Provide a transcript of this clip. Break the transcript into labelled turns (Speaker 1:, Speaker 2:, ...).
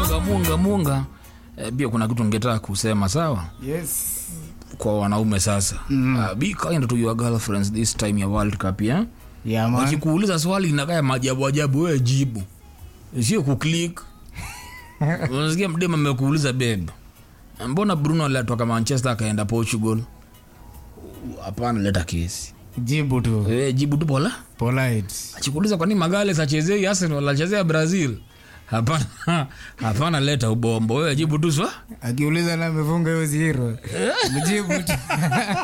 Speaker 1: munga munga munga eh, pia kuna kitu ningetaka kusema sawa
Speaker 2: yes
Speaker 1: kwa wanaume sasa mm. uh, be kind to your girlfriends this time ya world cup yeah?
Speaker 2: yeah, man.
Speaker 1: wakikuuliza swali linakaya majabu ajabu wewe jibu sio kuklik unasikia mdema amekuuliza beb mbona bruno alitoka manchester akaenda portugal hapana leta kesi
Speaker 2: jibu tu
Speaker 1: e, jibu tu pola
Speaker 2: polite
Speaker 1: achikuuliza kwani magales achezei arsenal achezea brazil hapana hapana leta ubombo wewe jibu tu swa
Speaker 2: akiuliza na amefunga hiyo zero mjibu tu